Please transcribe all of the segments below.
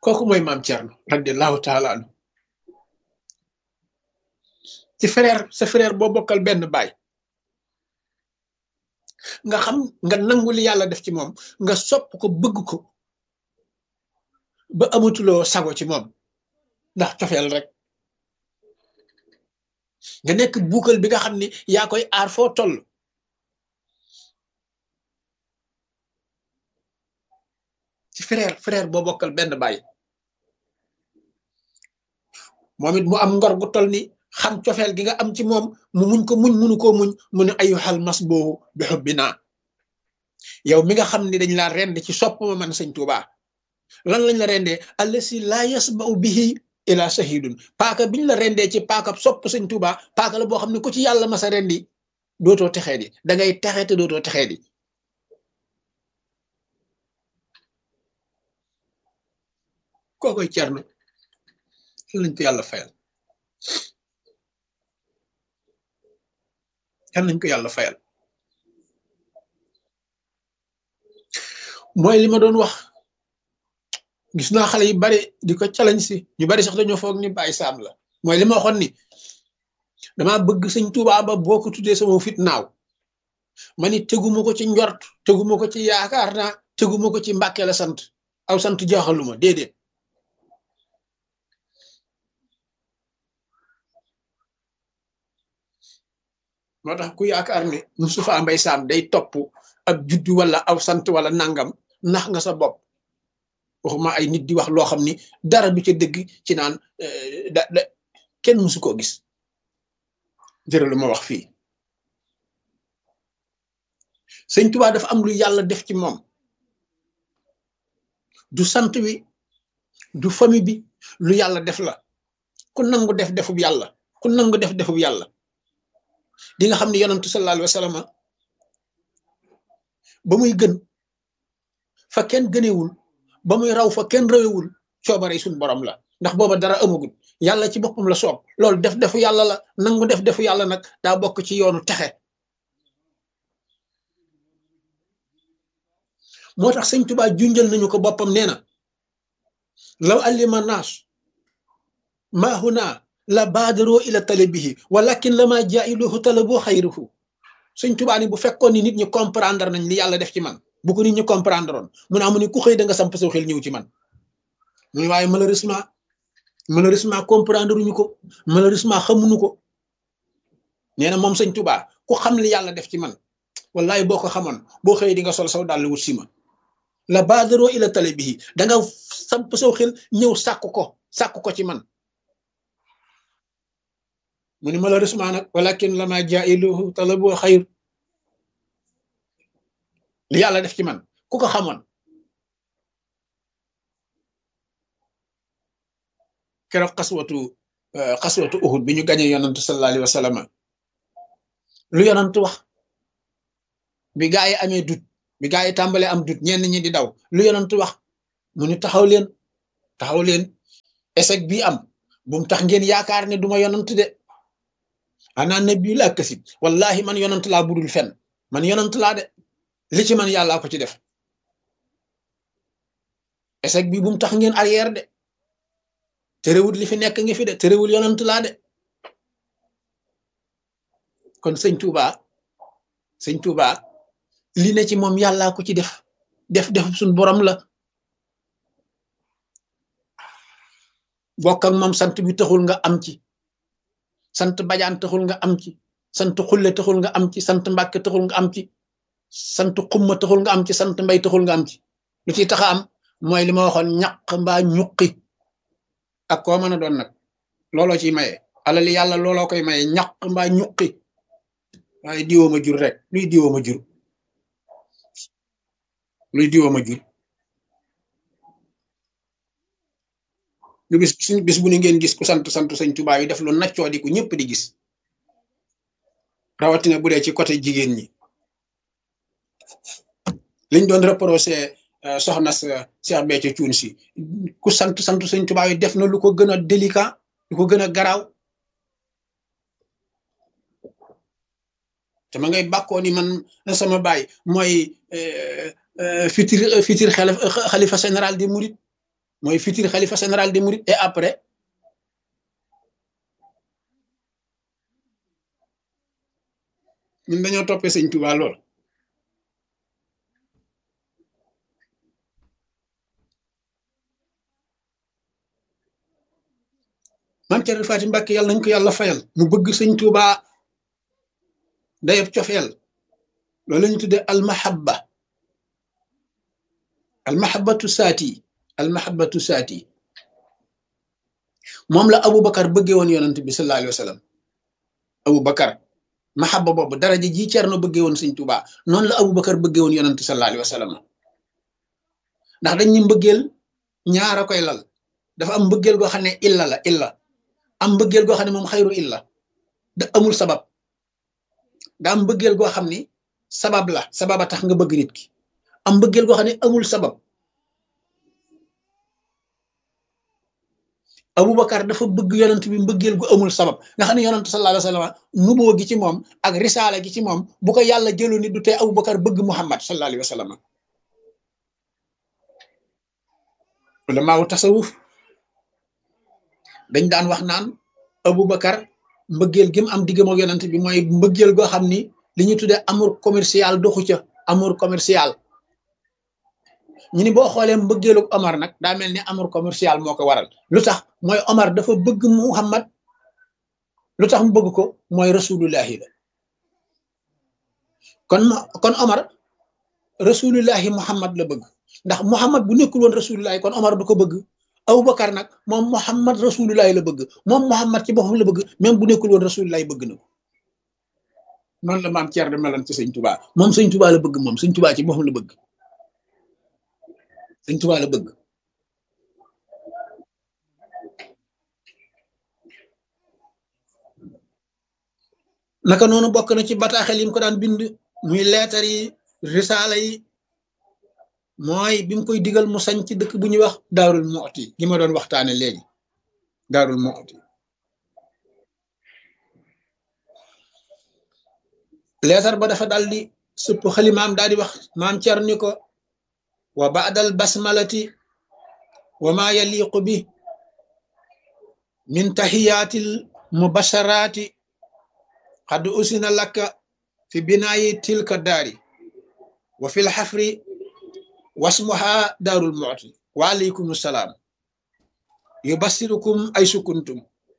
kooku mooy maam Thierno radiallahu taala anu ci frère sa frère boo bokkal benn baay nga xam nga nangu li yàlla def ci moom nga sopp ko bëgg ko ba amatuloo sago ci moom ndax cofeel rek nga nekk buukal bi nga xam ni yaa koy aar foo toll ci frère frère boo bokkal benn baay moom it mu am ngor gu toll ni xam cofeel gi nga am ci moom mu muñ ko muñ munu koo muñ mu ne ayu xal mas boobu bi xubbi naa yow mi nga xam ni dañ laa rend ci sopp ma man sëñ Tuuba lan lañ la rendee allasi laa yasmau bihi ila shahidun paaka biñ la rendee ci paaka sopp sëñ Tuuba paaka la boo xam ne ku ci yàlla masa rendi dootoo texee di da ngay texe te dootoo texee di koo koy cerno lañ ko yàlla fayal yal nañ ko yàlla fayal mooy li ma doon wax gis naa xale yu bari di ko challenge si ñu bari sax dañoo foog ni bàyyi saam la mooy li ma waxoon ni dama bëgg sëñ Tuubaa ba boo ko tuddee sama fit naaw ma ni teguma ko ci njort teguma ko ci yaakaar naa teguma ko ci mbàkke la sant aw sant jaaxaluma déedéet moo tax ku yaakaar ne Moustapha Mbaye Sam day topp ab juddu wala aw sant wala nangam nax nga sa bopp waxuma ay nit di wax loo xam ni dara du ca dëgg ci naan da da kenn mësu koo gis jërë lu ma wax fii sëñ Tuubaa dafa am lu yàlla def ci moom du sant wi du famille bi lu yàlla def la ku nangu def defub yàlla ku nangu def defub yàlla di nga xam ne yonantu sallallahu alayhi wa sallam ba muy gën fa kenn gënewul ba muy raw fa kenn rawewul coobare suñ borom la ndax booba dara amagul yàlla ci boppam la soob loolu def defu yàlla la nangu def defu yàlla nag daa bokk ci yoonu texe moo tax sëñ Tuubaa junjal nañu ko boppam nee na law allima naas maa huna la baadaroo ila talabihi walakin la maa jaa'iluhu talaboo xayruhu sëñ Tuubaa ni bu fekkoon ni nit ñi comprendre nañ li yàlla def ci man bu ko nit ñi comprendre oon mu ne amu ni ku xëy da nga samp sa xel ñëw ci man mu ne waaye malheureusement malheureusement comprendre uñu ko malheureusement xamuñu ko nee na moom sëñ Tuubaa ku xam li yàlla def ci man wallahi boo ko xamoon boo xëy di nga sol saw dàll wut si ma la baadaroo ila talabihi da nga samp saw xel ñëw sàkk ko sàkk ko ci man mu ni malheureusement nag walakin lama jailuhu talabu xayr li yàlla def ci man ku ko xamoon keroog xaswatu xaswatu uhud bi ñu gañe yonantu sallallahu alayhi wa sallam lu yonantu wax bi gaa yi amee dut bi gaa yi tàmbalee am dut ñenn ñi di daw lu yonantu wax mu ni taxaw leen taxaw leen échec bii am bu mu tax ngeen yaakaar ne duma yonantu de ana nabi laa kasib wallahi man yonant laa budul fen man yonant laa de li ci man yàllaa ko ci def échec bi bu mu tax ngeen arrière de terewul li fi nekk ngi fi de terewul yonant laa de kon sëñ Touba sëñ Touba li ne ci moom yàllaa ko ci def def def suñ borom la bokk ak moom sant bi taxul nga am ci sant bajaan taxul nga am ci sant xulle taxul nga am ci sant mbàkke taxul nga am ci sant xumma taxul nga am ci sant mbay taxul nga am ci lu ciy taxa am mooy li ma waxoon ñaq mbaa ñuqi ak koo mën a doon nag looloo ciy maye alali yàlla looloo koy maye ñaq mbaa ñuqi waaye diwooma jur rek luy diwooma jur luy diwooma jur lu bis bis bu ni ngeen gis ku sant sant sëñ Tuubaa yi def lu naccoo di ku ñëpp di gis rawatina bu dee ci côté jigéen ñi liñ doon reproché soxna sa Cheikh Béthio Thioune si ku sant sant sëñ Tuubaa yi def na lu ko gën a délicat lu ko gën a garaaw te ma ngay bàkkoo ni man sama baay mooy futur futur xalifa général des mourides mooy futur xalifa général des mourides et après ñun dañoo toppee sëñ Tuubaa lool maam Cerno Faati Mbàkke yàlla nañ ko yàlla fayal mu bëgg sëñ Tuubaa dayab cofeel loolu la ñu tuddee almahabba almahabbatu saati almahabbatu saati moom la Aboubacar bëggee woon yonent bi sallallahu alayhi wa sallam Aboubacar mahabba boobu daraja ji Cerno bëggee woon sëñ Tuubaa noonu la Aboubacar bëggee woon yonent sallallahu alayhi wa sallam ndax dañ ñu mbëggeel ñaara koy lal dafa am mbëggeel goo xam ne illa la illa am mbëggeel goo xam ne moom xayru illa da amul sabab da am mbëggeel goo xam ni sabab la sababa tax nga bëgg nit ki am mbëggeel goo xam ne amul sabab Aboubacar dafa bëgg yonent bi mbëggeel gu amul sabab nga xam ne yonent sallallahu alayhi wa sallam nuboo gi ci moom ak risaala gi ci moom bu ko yàlla jëlu ni du tee Aboubacar bëgg Muhammad sallallahu alayhi wa sallam ulamaawu tasawuf dañ daan wax naan Aboubacar mbëggeel gi mu am diggam ak yonent bi mooy mbëggeel goo xam ni li ñu tuddee amour commercial doxu ca amour commercial ñu ni boo xoolee mbëggeelu Omar nag daa mel ni amour commercial moo ko waral lu tax mooy Omar dafa bëgg Muhammad lu tax mu bëgg ko mooy rasulullahi la kon kon Omar rasulullahi Muhammad la bëgg ndax Muhammad bu nekkul woon rasulullahi kon Omar du ko bëgg Aboubacar nag moom Muhammad rasulullahi la bëgg moom Muhammad ci boppam la bëgg même bu nekkul woon rasulullahi bëgg na ko noonu la maam Thierno meloon ci sëñ Touba moom sëñ Touba la bëgg moom sëñ Touba ci boppam la bëgg sëñ Touba la bëgg naka noonu bokk na ci bataaxel yi mu ko daan bind muy leetar yi risaala yi mooy bi mu koy digal mu sañ ci dëkk bu ñuy wax daarul mooti gi ma doon waxtaane léegi daarul mooti leetar ba dafa daldi supp xalimaam daal di wax maam cer ni ko wa baadal basmalati wa ma yaliqu bi min tahiyaatil mubasharaati qad usina lakka fi binaayi tilka daari wa fil xafri wasmuha daarul mu'ti wa aleykum salaam yubassirukum ay sukuntum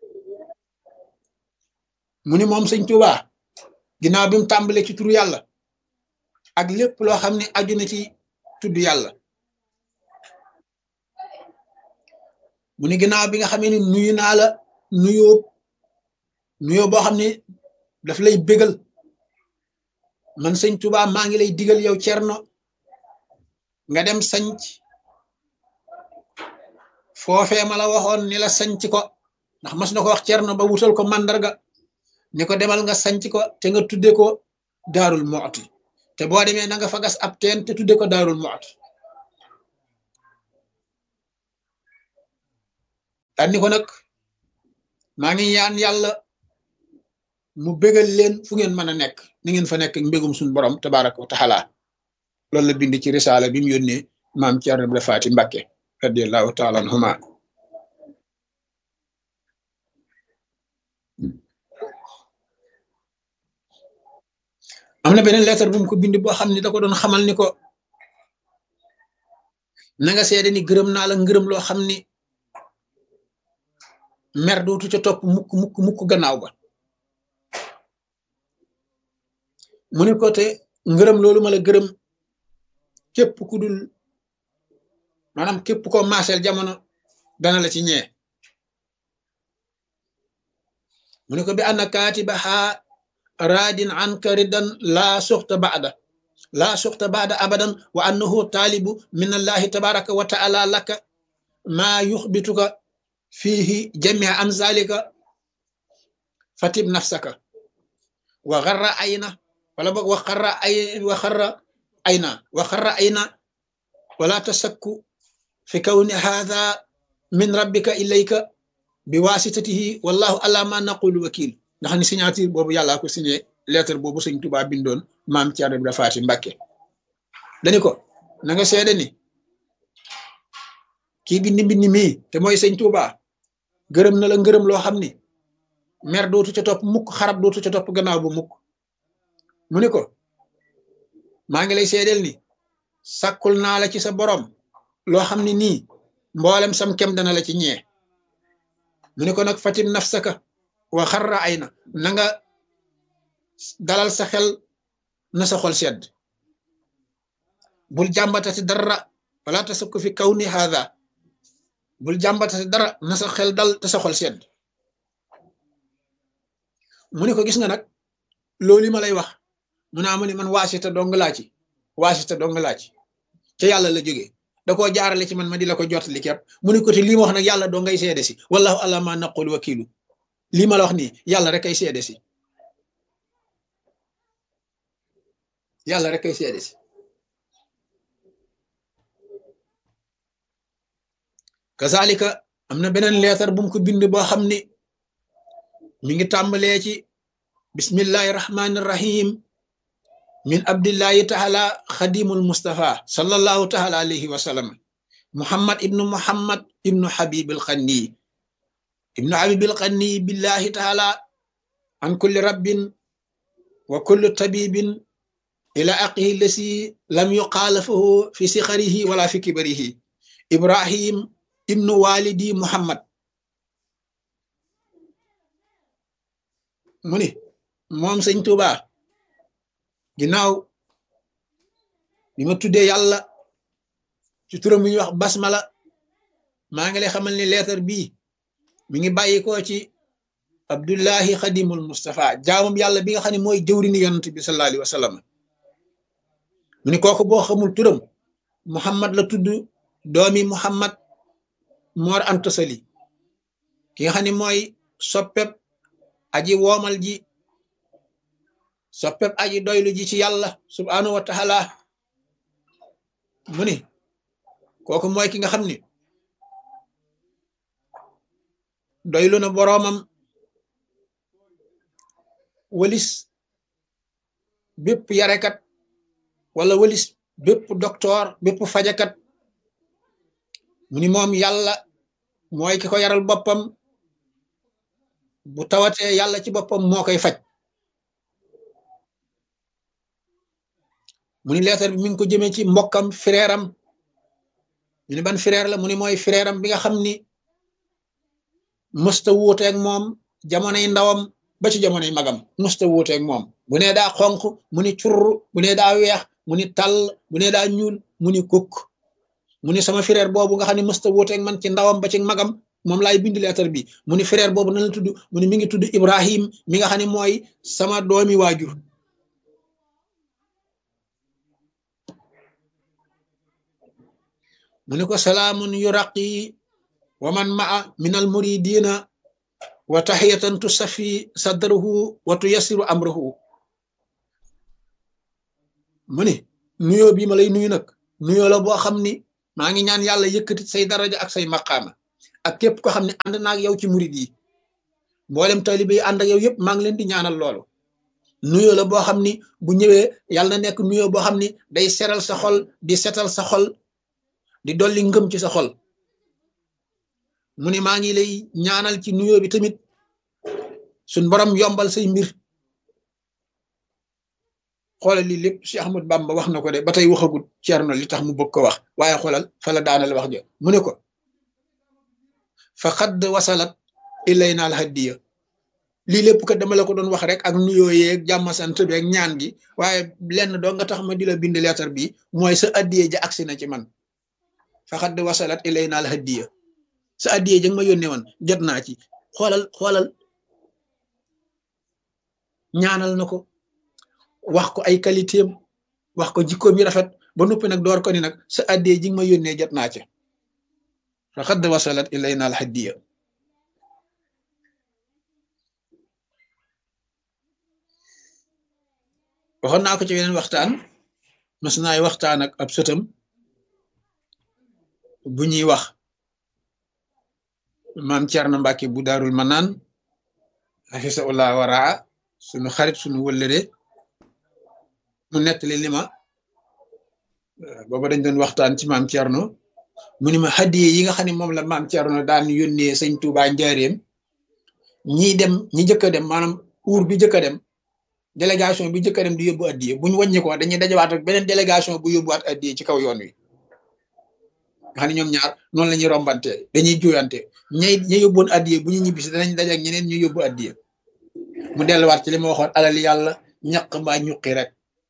mu ni moom sëñ Tuubaa ginnaaw bi mu tàmbalee ci turu yàlla ak lépp loo xam ne aju na ci tudd yàlla mu ni ginnaaw bi nga xamee ni nuyu naa la nuyoo nuyoo boo xam ne daf lay bégal man sëñ Tuubaa maa ngi lay digal yow Cerno nga dem sanc foofee ma la waxoon ni la sanc ko ndax mas na ko wax Cerno ba wutal ko màndarga ni ko demal nga sanc ko te nga tudde ko daarul mooti te boo demee na nga fa gas ab teen te tudde ko daarul mooti daan ni ko nag maa ngi ñaan yàlla mu bégal leen fu ngeen mën a nekk ni ngeen fa nekk mbégum suñu borom tabaraka wa taala loolu la bind ci risaala bi mu yónnee maam Cerno Ibra Faati Mbàkke radiallahu taala anhuma am na beneen lettre bu mu ko bind boo xam ne da ko doon xamal ni ko na nga seede ni gërëm naa la ngërëm loo xam ni mer dootu ca topp mukk mukk mukk gannaaw ba mu ne ko te ngërëm loolu ma la gërëm képp ku dul maanaam képp ko maaseel jamono dana la ci ñee mu ne ko bi anna kaatibaha raadin anka ridan laa suxta baada laa suxta baada abadan wa annahu taalibu min allahi tabaraka wa taala laka maa yuxbituka fiihi jamia an zalika fatib nafsaka wa xarra ayna wala boog wa xarra ay wa xarra ayna wa xarra ayna wala tasakku fi kawni hadha min rabbika ilayka bi wasitatihi wallahu ala ma naqulu wakil ndax ni signature boobu yàllaa ko signé lettre boobu sëñ Tuubaa bindoon maam Cerno Ibra Faati Mbàkke dani ko na nga seede ni kii bind mbind mii te mooy sëñ Tuuba gërëm na la ngërëm loo xam ni mer dootu ca topp mukk xarab dootu ca topp gannaaw bu mukk mu ni ko maa ngi lay seedeel ni sàkkul naa la ci sa borom loo xam ne nii mboolem sam kem dana la ci ñee mu ni ko nag fatim nafsaka wa xarra ay na na nga dalal sa xel na sa xol sedd bul jàmbatati dara wala tasukku fi kaw ni haada bul jàmbatati dara na sa xel dal te sa xol sedd mu ni ko gis nga nag loolu ma lay wax mu naa mu ni man waasita dong laa ci waasita dong laa ci ca yàlla la jógee da koo jaarale ci man ma di la ko jottali képp mu ni ko te lii ma wax nag yàlla doo ngay seede si wallahu ala ma naqul wakilu lii ma la wax nii yàlla rek ay seede si yàlla rek ay seede si kazalika am na beneen leetar bu mu ko bind boo xam ni mi ngi tàmbalee ci bismillahi rahmani rahim min abdillahi taala xadimul mustafa sallallahu taala alayhi wa sallam muhammad ibnu muhammad ibnu habibil xanni ibnu habibil xanni billahi taala an kulli rabbin wa kulli tabibin ila aqihi lasi lam yuqaalafahu fi sixarihi wala fi kibarihi ibrahim ibnu walidi muhammad mu ni moom sëñ Tuuba ginnaaw bi ma tuddee yàlla ci turam bi ñuy wax basmala maa ngi lay xamal ni leetar bii mi ngi bàyyi ko ci abdullahi xadimul mustafa jaamam yàlla bi nga xam ne mooy jëwrini yonent bi sallallahu alayhi wa sallam mu ni kooku boo xamul turam muhammad la tudd doomi muhammad moor antasali ki nga xam ne mooy soppeb aji woomal ji soppeb aji doylu ji ci yàlla subhanahu wa taala mu ni kooku mooy ki nga xam ni doylu na boroomam walis bépp yarekat wala walis bépp docteur bépp fajakat mu ni moom yàlla mooy ki ko yaral boppam bu tawatee yàlla ci boppam moo koy faj mu ni leetar bi mi ngi ko jëmee ci mbokkam frère am ñu ni ban frère la mu ni mooy frère am bi nga xam ni mësta wuuteeg moom jamonoy ndawam ba ci jamonoy magam mësta wuuteeg moom bu nee daa xonq mu ni curr bu nee daa weex mu ni tàll bu nee daa ñuul mu ni kukk mu ni sama frère boobu nga xam ne mësta wuuteeg man ci ndawam ba ci magam moom laay bind leetar bi mu ni frère boobu nan la tudd mu ni mi ngi tudd Ibrahim mi nga xam ne mooy sama doomi waajur mu ni ko salaamun yuraqi wa man maa min al muridina wa taxiyatan tusafi sadrahu wa tuyassiru amrahu mu ni nuyoo bii ma lay nuyu nag nuyoo la boo xam ni maa ngi ñaan yàlla yëkkati say daraja ak say maqaama ak képp ko xam ne ànd naag yow ci murid yi mboolem taalibe yi ànd ak yow yëpp maa ngi leen di ñaanal loolu nuyoo la boo xam ni bu ñëwee yàlla na nekk nuyoo boo xam ni day seral sa xol di setal sa xol di dolli ngëm ci sa xol mu ne maa ngi lay ñaanal ci nuyoo bi tamit suñ borom yombal say mbir xoolal lii lépp si Ahmad Bamba wax na ko de ba tey waxagut Ceerno li tax mu bëgg ko wax waaye xoolal fa la daanal wax jo mu ne ko fa xadd wasalat ilayna al hadiya lii lépp kat dama la ko doon wax rek ak nuyoo yeeg jàmm sant bi ak ñaan gi waaye lenn doo nga tax ma di la bind leetar bi mooy sa addiye ja agsi na ci man fa xadd wasalat ilayna al hadiya sa addiye ja nga ma yónnee woon jot naa ci xoolal xoolal ñaanal na ko wax ko ay qualité am wax ko jikkoom yi rafet ba noppi nag door ko ni nag sa addiye ji nga ma yónnee jot naa ci fa xadd wasalat ilayna al hadiya waxoon naa ko ci weneen waxtaan mas naay waxtaan ak ab sëtam bu ñuy wax maam Cerno Mbàkke bu daarul manaan xafisaullah waraa sunu xarit sunu wëllëre mu nettali li ma booba dañ doon waxtaan ci maam Cerno mu ni ma hadiye yi nga xam ne moom la maam Thierno daan yónnee sëñ Touba njaareem ñiy dem ñi jëkk a dem maanaam uur bi jëkk a dem délégation bi jëkk a dem di yóbbu addiye bu ñu wàññi ko dañuy dajawaat ak beneen délégation bu yóbbuwaat addiye ci kaw yoon wi nga xam ne ñoom ñaar noonu la ñuy rombante dañuy juyante ñay ña yóbboon addiye bu ñu ñibbisi danañ daje ak ñeneen ñu yóbbu addiye mu delluwaat ci li ma waxoon alal yàlla ñaq mbaa ñuqi rek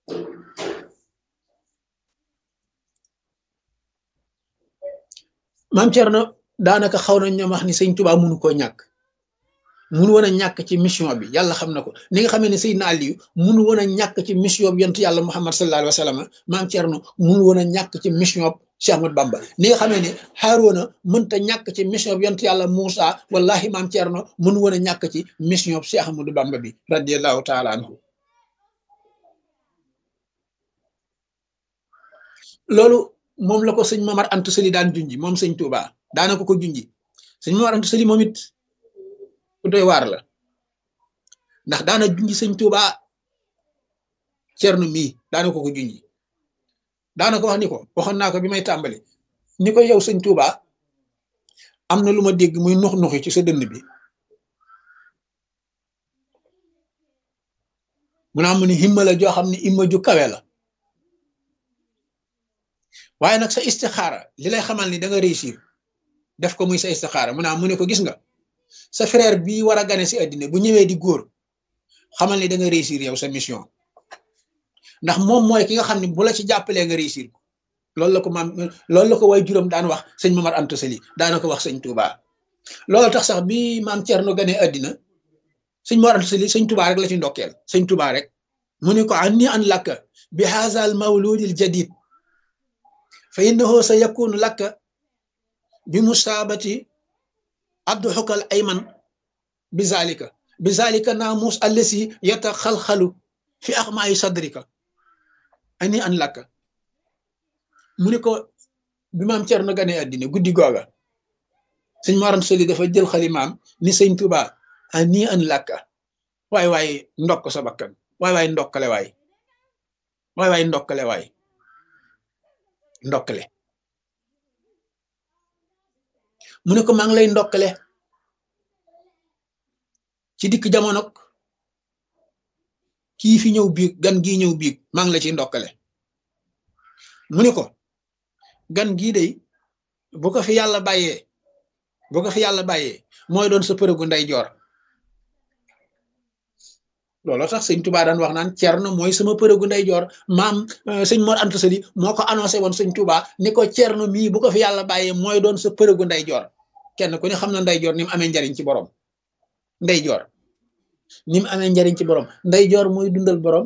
maam Thierno daanaka xaw nañ ñoom wax ni sëñ Tuubaa mënu koo ñàkk munu woon a ñàkk ci mission bi yàlla xam na ko ni nga xamee ne Seydina Aliyu munu woon a ñàkk ci mission bi yonent yàlla Muhammad sallallahu alayhi wa sallam maam Thierno munu woon a ñàkk ci mission bi Cheikh Ahmad Bamba ni nga xamee ne Haaruna mënta ñàkk ci mission bi yonent yàlla Moussa wallahi maam Thierno munu woon a ñàkk ci mission bi Cheikh Ahmadou Bamba bi radiyallahu taala anhu loolu moom la ko sëñ Mamar Anta Sali daan junji moom sëñ Touba daana ko ko junji sëñ Mamar Anta Sali moom it ku doy waar la ndax daana junji sëñ Touba Cerno mii daana ko ko junji daana ko wax ni ko waxoon naa ko bi may tàmbali ni ko yow sëñ Touba am na lu ma dégg muy nux nuxi ci sa dënn bi mu naa mu ni himma la joo xam ne himma ju kawe la waaye nag sa istixaara li lay xamal ni da nga réussir def ko muy sa istixaara mu naa mu ne ko gis nga sa frère bii war a gane si àddina bu ñëwee di góor xamal ni da nga réussir yow sa mission ndax moom mooy ki nga xam ne bu la ci jàppalee nga réussir ko loolu la ko maam loolu la ko way juróom daan wax sëñ Mamar Anta Sali daana ko wax sëñ Touba loolu tax sax bi maam Thierno gane àddina sëñ Mamar Anta Sali sëñ Touba rek la ci ndokkeel sëñ Touba rek mu ne ko anni an lakka bi haazal mawludil jadid fa innahu sa yakunu lakka bi musaabati abduxukal ayman bi zalika bi zalika naamus allasi yata xalxalu fi axmaayi sadrika ani an lakka mu ne ko bi maam Cerno gane àddina guddi googa sëñ Mor Anta Sali dafa jël xalimaam ni sëñ Tuba ani an lakka waay waay ndokk sa bakkan waay waay ndokkale waay waay waay ndokkale waay ndokkale mu ne ko maa ngi lay ndokkale ci dikk jamonok kii fi ñëw biig gan gii ñëw biig maa ngi la ci ndokkale mu ne ko gan gii day bu ko fi yàlla bàyyee bu ko fi yàlla bàyyee mooy doon sa përëgu nday joor looloo tax sëñ Touba daan wax naan Cerno mooy sama përëgu nday joor maam sëñ Mor Anta Sali moo ko annoncé woon sëñ Touba ni ko Cerno mii bu ko fi yàlla bàyyee mooy doon sa përëgu nday joor kenn ku ne xam na nday joor ni mu amee njariñ ci borom nday joor ni mu amee njariñ ci borom nday joor mooy dundal borom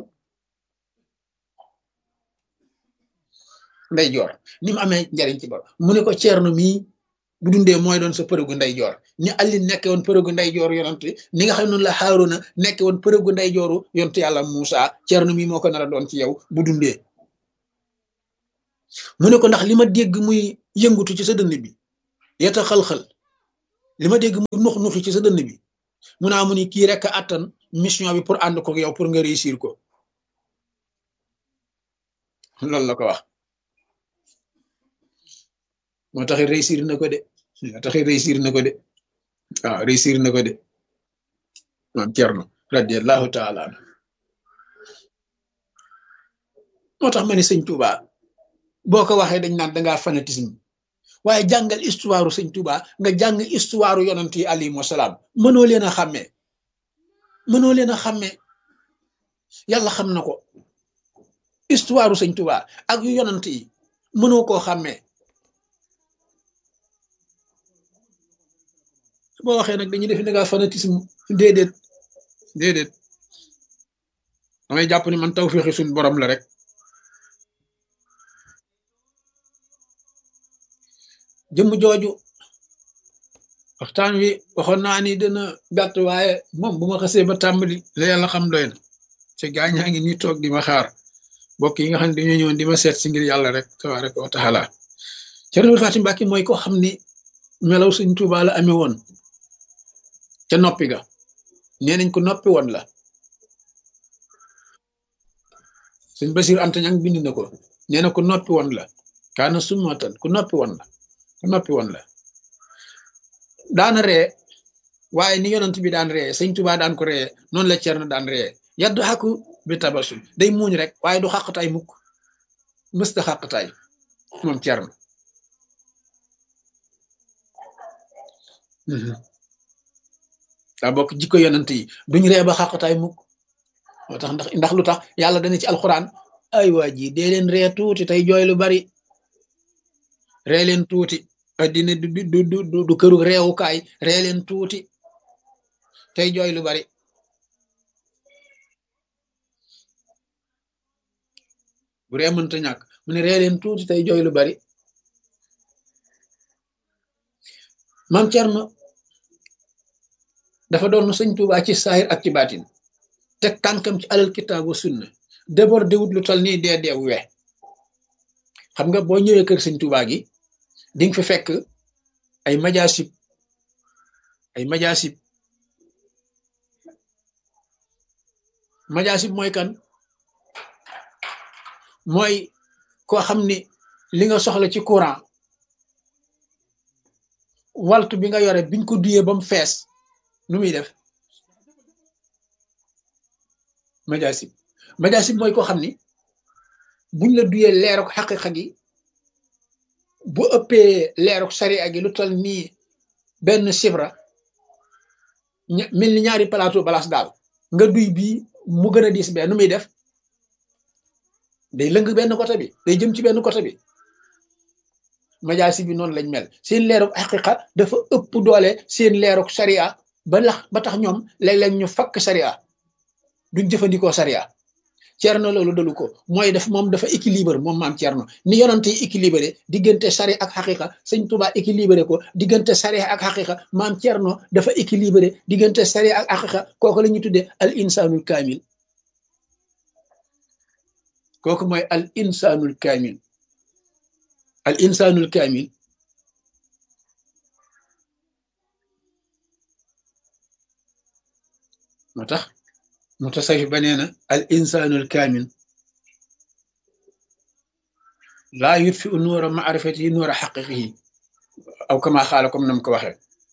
nday joor ni mu amee njariñ ci borom mu ne ko Cerno mii bu dundee mooy doon sa përëgu nday joor ni Ali nekke woon përëgu nday joor yonent ni nga xam ne noonu la Haaruna nekke woon përëgu nday jooru yonent yàlla Muusa Cerno mii moo ko nar a doon ci yow bu dundee mu ne ko ndax li ma dégg muy yëngutu ci sa dënn bi yeta xal-xal li ma dégg muy nux nuxi ci sa dënn bi mu naa mu ni kii rek a attan mission bi pour ànd ko yow pour nga réussir ko loolu la ko wax moo taxi réussir na ko de moo taxi réussir na ko de waaw réussir na ko de maam Cerno radiallahu taala anhu moo tax ma ne sëñ Touba boo ko waxee dañ naan dangaa fanatisme waaye jàngal histoire sëñ Touba nga jàng histoire yonent yi alayhimu salaam mënoo leen a xàmmee mënoo leen a xàmmee yàlla xam na ko histoire sëñ Touba ak yu yonent yi mënoo koo xàmmee boo waxee nag dañuy def dangaa fanatisme déedéet déedéet damay jàpp ni man tawféexi suñ borom la rek jëmm jooju waxtaan wi waxoon naa ni dina gàtt waaye moom bu ma xasee ba tàmbali la yàlla xam doy na ci gaañaa ngi nii toog di ma xaar mbokk yi nga xam ne dañoo ñëwoon di ma seet si ngir yàlla rek tabaraka wa taala Cerno Fatim Mbàkke mooy ko xam ni melaw Sëñ Tuubaa la amee woon ca noppi ga nee nañ ko noppi woon la Sëñ Basiir Anta Ñaŋ bind na ko nee na ko noppi woon la kaana summatan ku noppi woon la noppi woon la daana ree waaye ni yonent bi daan ree sëñ Tuubaa daan ko ree noonu la Cerno daan ree yaddu xàkku bi tabasul day muuñ rek waaye du xàqtaay mukk mësta xàqtaay moom Cerno daa bokk jikko yonent yi duñ ree ba xàqtaay mukk moo tax ndax ndax lu tax yàlla dana ci alxuraan ay waa ji dee leen ree tuuti tey jooy lu bari ree leen tuuti addina du du du du këru reewukaay ree leen tuuti tey jooy lu bari bu ree mënta ñàkk mu ne ree leen tuuti tey jooy lu bari maam Cerno dafa doon sëñ Tuubaa ci saahir ak ci baatin teg tànkam ci alal kitaabu sunna déborde wut lu tol nii dee deew we xam nga boo ñëwee kër sëñ Tuubaa gi di nga fi fekk ay majaasib ay majaasib majaasib mooy kan mooy koo xam ni li nga soxla ci courant waltu bi nga yore biñ ko duyee ba mu fees nu muy def majaasib majaasib mooy koo xam ni buñ la duyee leeruk xaqiqa gi bu ëppee leeruk sariya gi lu toll nii benn sibra mel ni ñaari plateau balaas daal nga duy bii mu gën a diis bee nu muy def day lëng benn côté bi day jëm ci benn côté bi majaasi bi noonu lañ mel seen leeruk xaqiqa dafa ëpp doole seen leeruk sariya ba lax ba tax ñoom léeg-léeg ñu fakk sariya duñ jëfandikoo sariya Cerno loolu dalu ko mooy def moom dafa équilibre moom maam Cerno ni yonante yi équilibré diggante sari ak xaqiqa sëñ Tuubaa équilibré ko diggante sari ak xaqiqa maam Cerno dafa équilibré diggante sari ak xaqiqa kooku la ñuy tuddee al insanul kaamil kooku mooy al insanul kaamil al insanul kaamil moo tax mutasawif ba nee na al insanul kaamil laa yutfi u nuura maarifatihi nuura xaqiqihi aw kama xaala comme nam ko waxee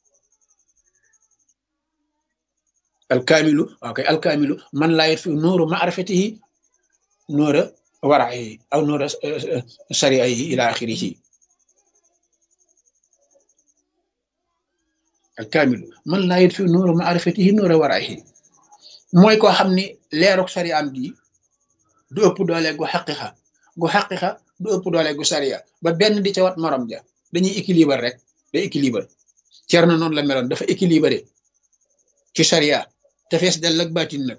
alkaamilu waaw kay alkaamilu man laa yutfi u nuuru maarifatihi nuura waraxihi aw nuura sariaihi ila axirihi alkaamilu man laa yutfi u nuura maarifatihi nuura waraxihi mooy koo xam ni leeruk sariyaam gi du ëpp doole gu xaqiqa gu xaqiqa du ëpp doole gu sariya ba benn di ca wat morom ja dañuy équilibre rek day équilibre Cerno noonu la meloon dafa équilibré ci sariya te fees dell ak baatin nag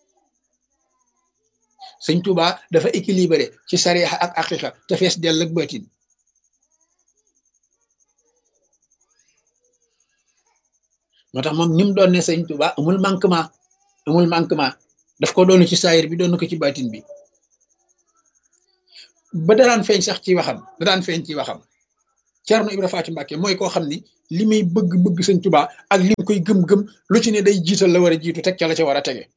sëñ Tuubaa dafa équilibré ci sariya ak xaqiqa te fees dell ak baatin moo tax moom ni mu doon ne sëñ Tuubaa amul manquement amul manquement daf ko doon ci saayir bi doon ko ci baatin bi ba daraan feeñ sax ci waxam da daan feeñ ci waxam Cerno Ibra Faati Mbàkke mooy koo xam ni li muy bëgg-bëgg sëñ Tuubaa ak li mu koy gëm-gëm lu ci ne day jiital la war a jiitu teg ca la ca war a tege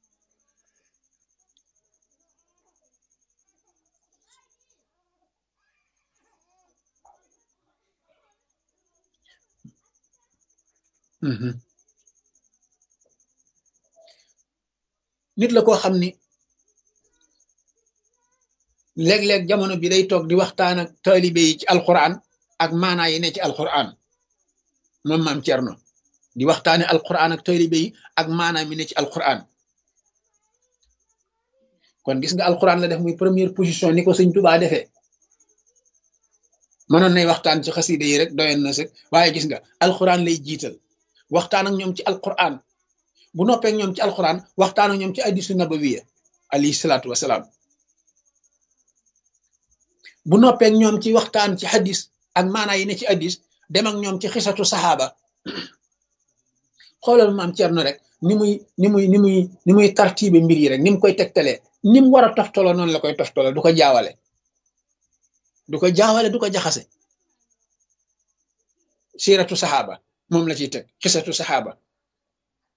nit la koo xam ni léeg-léeg jamono bi day toog di waxtaan ak taalibe yi ci alquran ak maanaa yi ne ci alquran moom maam Cerno di waxtaane alquran ak taalibe yi ak maanaa mi ne ci alquran kon gis nga alquran la def muy première position ni ko sëñ Tuubaa defee mënoon nay waxtaan ci xasida yi rek doyoon na sëg waaye gis nga alquran lay jiital waxtaan ak ñoom ci alquran bu noppee ñoom ci alquran waxtaan ak ñoom ci hadiisu nabawiya alayhi salaatu wasalaam bu noppee ñoom ci waxtaan ci hadis ak maanaa yi ne ci hadis dem ak ñoom ci xisatu saxaaba xoolal maam Cerno rek ni muy ni muy ni muy ni muy tartibe mbir yi rek ni mu koy tegtalee ni mu war a toftaloo noonu la koy toftaloo du ko jaawale du ko jaawale du ko jaxase siiratu saxaaba moom la ciy teg xisatu saxaaba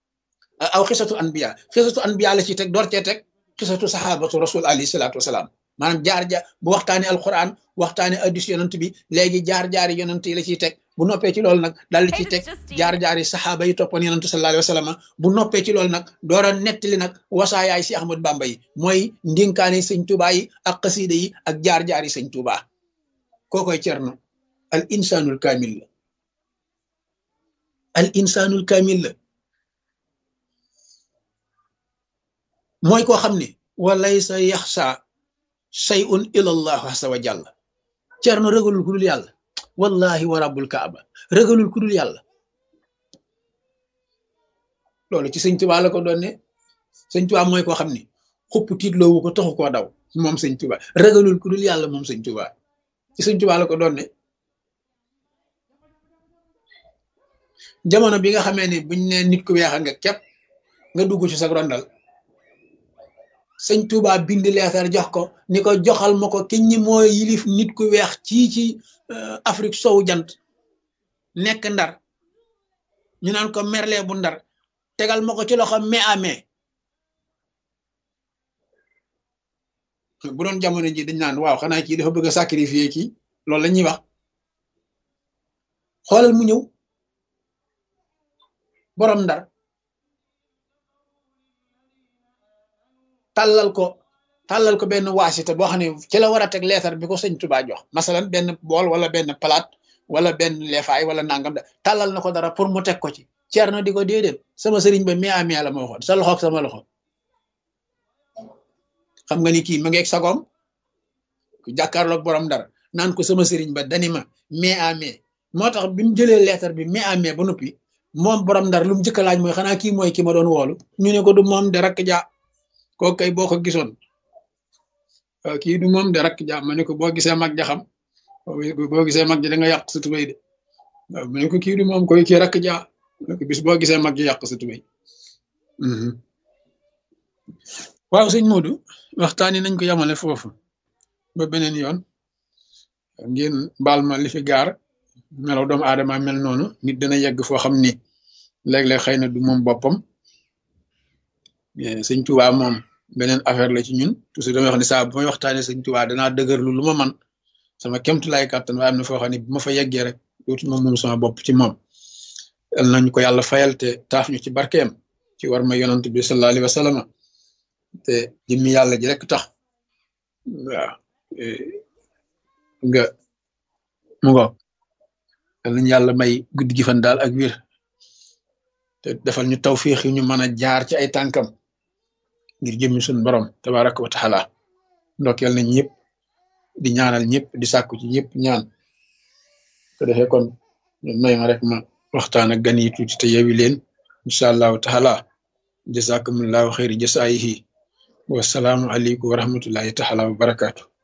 aw xisatu anbiya xisatu anbiya la ciy teg door cee teg xisatu saxaabatu rasul alayhi salaatu wasalaam maanaam jaar-jaar bu waxtaanee alquran waxtaanee addis yonant bi léegi jaar-jaari yonant yi la ciy teg bu noppee ci loolu nag daal di ciy teg jaar-jaari saxaaba yi toppoon yonant sallallahu alayhi wa sallam bu noppee ci loolu nag door a nettali nag wasaayaay si Ahmad Bamba yi mooy ndinkaane sëñ Tuubaa yi ak xasiida yi ak jaar-jaari sëñ Tuubaa kookoy cerno al insanul kaamil la al insanul kaamil la mooy koo xam ne walaysa yaxsa shay'un ila allah azza wa jalla cerno ragalul ku dul yàlla wallahi wa rabbul kaaba ragalul ku dul yàlla loolu ci sëñ Tuubaa la ko doon ne sëñ Tuubaa mooy koo xam ne xupp tiitloowu ko taxu koo daw moom sëñ Tuubaa ragalul ku dul yàlla moom sëñ Tuubaa ci sëñ Tuubaa la ko doon ne jamono bi nga xamee ni buñ ne nit ku weex nga képp nga dugg ci sa rondal sëñ Touba bind leetar jox ko ni ko joxal ma ko ki ñi mooy yilif nit ku weex ci ci Afrique sowu jant nekk ndar ñu naan ko merle bu ndar tegal ma ko ci loxo mai à mai bu doon jamono ji dañ naan waaw xanaa kii dafa bëgg a sacrifier kii loolu la ñuy wax xoolal mu ñëw borom ndar tàllal ko tàllal ko benn waasita boo xam ne ci la war a teg leetar bi ko sëñ Tuubaa jox masalan benn bool wala benn palaat wala benn leefaay wala nangam da tàllal na ko dara pour mu teg ko ci ceer na di ko déedéet sama sëriñ ba mi amee la ma waxoon sa loxoog sama loxo xam nga ni kii ma ngeeg sagoom ku jàkkaarloog borom dara naan ko sama sëriñ ba dani ma mais amee moo tax bi mu jëlee leetar bi mais amee ba noppi moom borom ndar lu mu njëkk a laaj mooy xanaa kii mooy ki ma doon woolu ñu ne ko du moom de rakk ja koo kay boo ko gisoon kii du moom de rakk ja ma ne ko boo gisee mag ja xam boo gisee mag ja da nga yàq sa tubéy de waaw ma ne ko kii du moom koy kii rakk ja ma ne ko bis boo gisee mag ja yàq sa tubéy waaw sëñ Modou waxtaani nañ ko yamale foofu ba beneen yoon ngeen baal ma li fi gaar melaw doomu aadama mel noonu nit dana yegg foo xam ni léeg-léeg xëy na du moom boppam sëñ Tuubaa moom beneen affaire la ci ñun toujours damay wax ne saa bu may waxtaanee sëñ Tuubaa danaa dëgërlu lu ma man sama kemtulaay kàttan waaye am na foo xam ne bu ma fa yeggee rek dootuma moom sama bopp ci moom yal nañu ko yàlla fayal te taaf ñu ci barkeem ci war ma yonant bi sallallahu alayhi wa sallam te jëmmi yàlla ji rek tax waaw nga mu ngo yal nañu yàlla may guddi gi fan daal ak wér te defal ñu tawfiix yi ñu mën a jaar ci ay tànkam ngir jëmmi suñu borom tabaraka wa taala ndokkeel nañ ñëpp di ñaanal ñëpp di sàkku ci ñëpp ñaan ko defee kon may ma rek ma waxtaan ak gan yi tuuti te yewi leen incha allahu taala jazakumullahu xayri jasaayihi wasalaamu aleykum wa rahmatullahi taala wa barakaatu